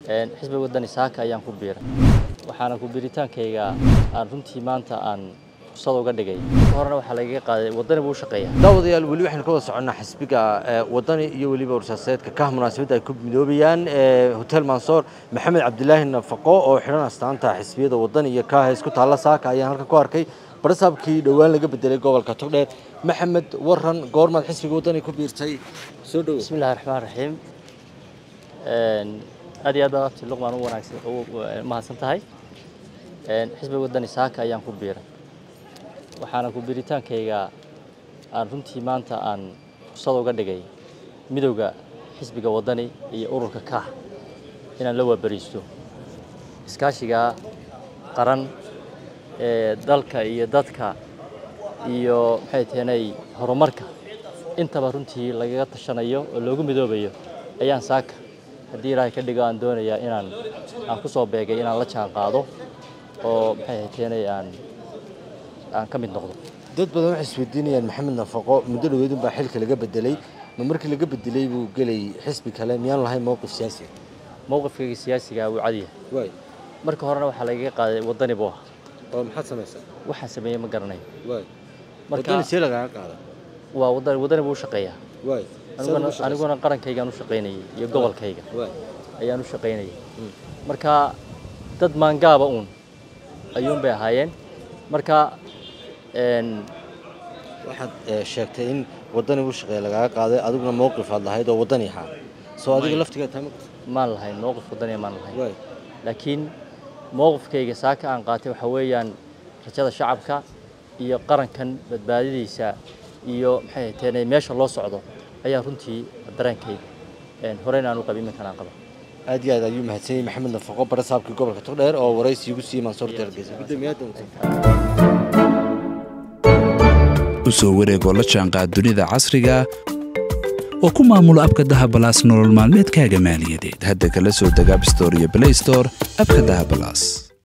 xisbiga wadani saaka ayaan ku biiray waxaana ku biiritaankayga aan runtii maanta aan fursad uga dhigay marka horena waxaa lagaga qaaday wadani buu u shaqeeya daawadayaal weli waxaynu ka wada soconnaa xisbiga wadani iyo weliba warsaaseedka ka munaasabadda ay ku midoobayaan hotel mansoor maxamed cabdilaahi nafaqo oo xidhan astaanta xisbiyada wadani iyo kaaha isku taalla saaka ayaan halkan ku arkay barasaabkii dhowaan laga bedelay gobolka togdheer maxamed waran goormaad xisbiga wadani ku biirtay soo dhowo bismi illahi raxmaan raxiim aad iyo aad baad abti luqmaan u wanaagsan u mahadsan tahay xisbiga wadani saaka ayaan ku biiray waxaana ku biiritaankayga aan runtii maanta aan fursad uga dhigay midowda xisbiga wadani iyo ururka kaah inaan la waabariisto iskaashiga qaran ee dalka iyo dadka iyo maxay tahanay horumarka intaba runtii lagaga tashanayo oo loogu midoobayo ayaan saaka haddii ilaahay ka dhigo aan doonayaa inaan aan ku soo beegay inaan la jaan qaado oo maxay tahanay aan aan ka mid noqdo dad badan waxay isweydiinayaan maxamed nafaqo muddo dhaweedun baa xilka laga bedelay ma markii laga bedelay buu gelay xisbi kale miyaan lahayn mowqif siyaasi mowqifkayga siyaasiga wuu cadiya waay marka horena waxaa lagaga qaaday wadani buu ahaa oo maxaad samaysaa waxaan sameeyey ma garanayo waay marka wadani see lagaaga qaada waa wadani wadani buu u shaqeeyaa waay aniguna aniguna qarankaygaan u shaqaynayay iyo gobolkayga waay ayaan u shaqaynayay marka dad maangaaba uun ayuun bay ahaayeen marka een waxaad sheegtay in wadani u shaqeeya lagaaga qaaday adiguna mowqif aad lahayd oo wadani ahaa soo adiga laftigeed tahay maan lahayn mowqif wadaniya maan lahayn waay laakiin mowqifkayga saaka aan qaatay waxaa weeyaan rajada shacabka iyo qarankan badbaadadiisa iyo maxay taheenay meesha loo socdo ayaa runtii dareenkayga een horeyna aan u qabin iminkan aan qaba aad iyo aad ayuu mahadsan yahay maxamed nafaqo barasaabkii gobolka togdheer oo waraysi igu siiyey mansoor deergeysa guddoomiyaha u soo wareegoo la jaanqaad dunida casriga oo ku maamulo abka dahabalaas nolol maalmeedkaaga maaliyadeed hadda kala soo deg abstore iyo blaystore abka dahabalaas